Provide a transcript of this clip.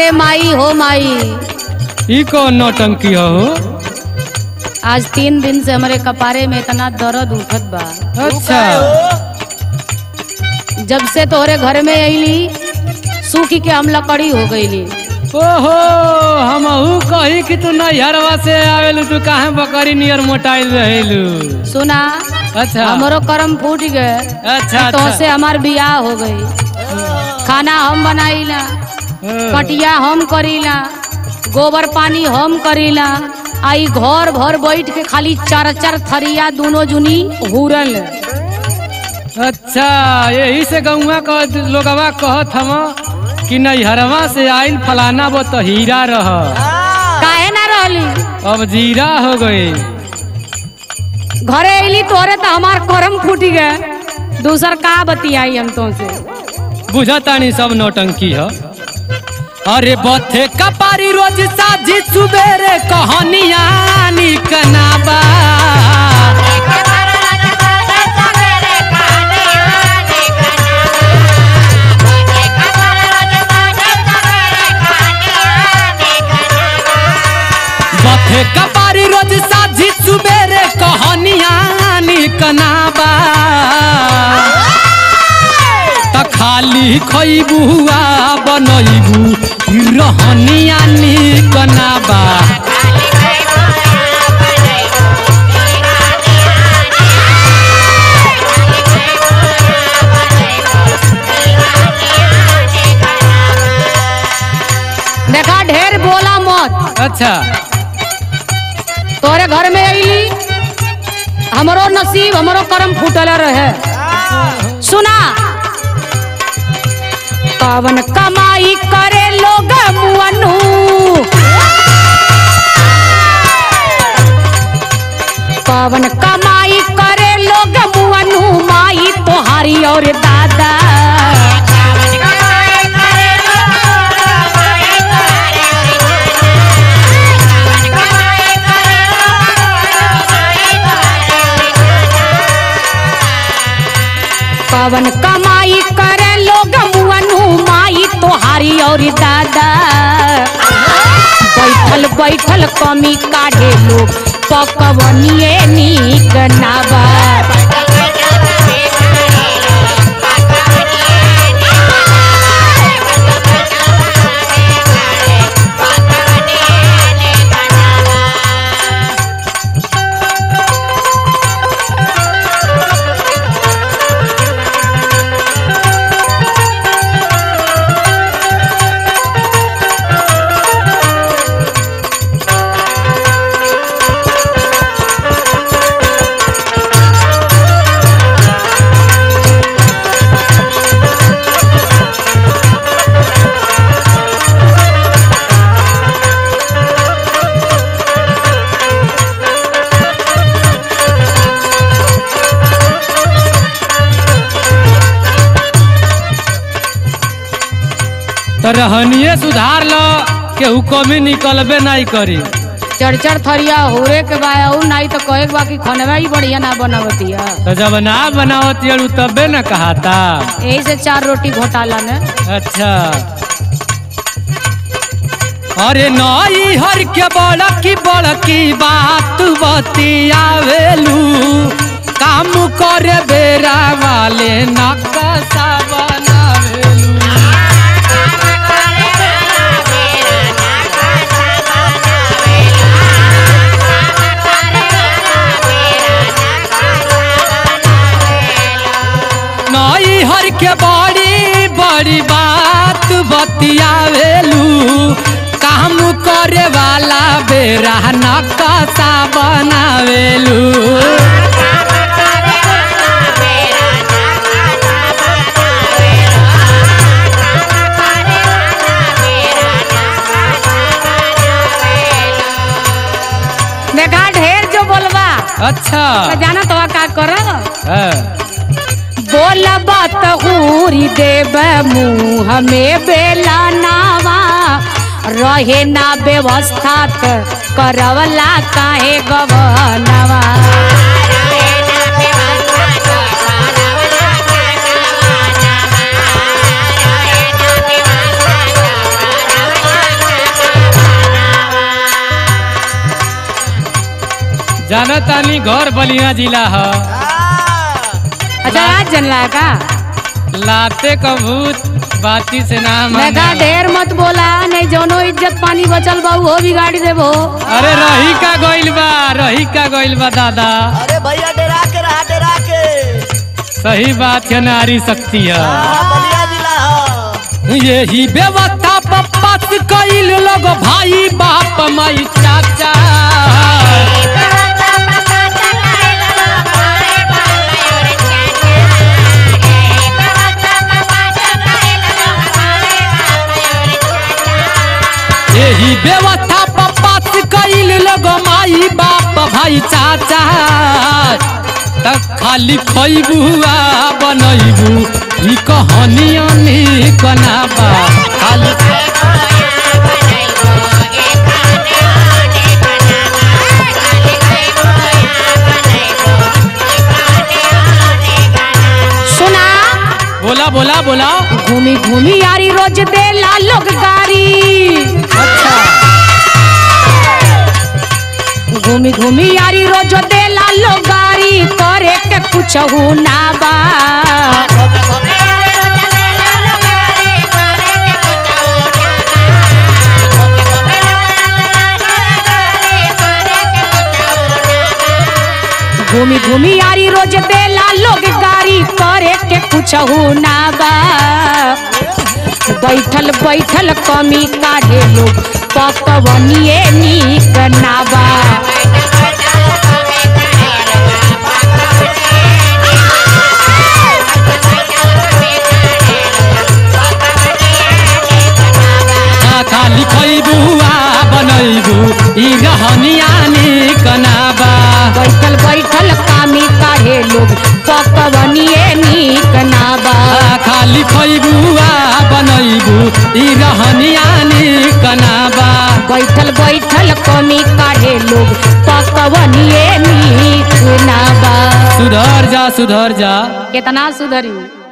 अरे माई हो माई ई कौन नौटंकी हो आज तीन दिन से हमारे कपारे में इतना दर्द उठत बा अच्छा जब से तोहरे घर में अली सूखी के हम लकड़ी हो गईली ओहो हमहू कही कि तू नैहरवा से आवेलू तू काहे बकरी नियर मोटाइल रहेलू सुना अच्छा हमरो कर्म फूट गए अच्छा तो से अच्छा हमार बियाह हो गई खाना हम बनाईला कटिया हम करीला गोबर पानी हम करीला आई घर भर बैठ के खाली चार चार थरिया दोनों जुनी हुरल अच्छा यही से गौवा कह लोगवा कहत हम कि नैहरवा से आइल फलाना वो तो हीरा रह काहे ना रहली अब जीरा हो गई घरे अली तोरे तो हमार करम फूट गए दूसर का बतियाई हम तो से बुझतानी सब नौटंकी है अरे बथे कपारी रोज साझी सुबेरे कहानिया निकनाबा बथे कपारी रोज साझी सुबेरे कहानिया निकनाबा त खाली खैबू आ बनैबू रहनिया निकनाबा देखा ढेर बोला मत अच्छा तोरे घर में अली हमरो नसीब हमरो करम फूटल रहे सुना पवन कमाई करे लोग मुअनु पवन कमाई करे लोग मुअनु माई तोहारी और दादा पवन कमाई करे लोग मुअनु माई तोहारी और दादा बैठल बैठल कमी काढ़े लोग पकवनिए नीक नाबा तो रहनिए सुधार लो केहू कमी निकलबे नहीं करी चढ़ थरिया होरे के बा उ नहीं तो कहे के बा कि खनवा ही बढ़िया ना बनवतिया तो जब ना बनावत अड़ू तबे न कहाता यही से चार रोटी घोटाला ने अच्छा अरे नई हर के बड़की बड़की बात बतियावेलू काम करे बेरा वाले नकशा बनावेलू नई हर के बड़ी बड़ी बात बतियावेलू काम करे वाला बेरा नकशा बनावेलू देखा ढेर जो बोलबा अच्छा तो जाना तो का कर हाँ। बोलबा तो हूरी देव मुँह में बेला नावा रहे ना व्यवस्था त करवला काहे गवनवा Thank you. जाना तानी घर बलिया जिला ह अच्छा आज जनला है का लाते कबूत बाती से ना मैं कहा माने ढेर मत बोला नहीं जोनो इज्जत पानी बचल बा वो भी गाड़ी देबो अरे रही का गइल बा रही का गइल बा दादा अरे भैया डरा के रहा डरा के सही बात है नारी शक्ति है हाँ, बलिया जिला है यही व्यवस्था पप्पा से कइल लोग भाई बाप माई चाचा यही व्यवस्था पप्पा से कइल लोग माई बाप भाई चाचा तक खाली खइबू आ बनैबू ई कहानियां निक ना बा खाली सुना बोला बोला बोला घूमी घूमी यारी रोज देला लोग गाड़ी अच्छा घूमी घूमी यारी रोज देला लोग गाड़ी करे के कुछ ना बा घूमी घूमी यारी रोज देला लोग गाड़ी करे के कुछ ना बा बैठल बैठल कमी काढ़े लोग पकवनिए नीक ना बा आ खाली खइबू आ बनैबू ई रहनिया निक ना बा बैठल बैठल कामी काढ़े लोग पकवनिए नीक ना बा आ खाली खइबू आ बनैबू ई रहनिया निक ना बा बैठल बैठल कमी काढ़े लोग पकवनिए नीक ना बा सुधर जा सुधर जा कितना सुधरी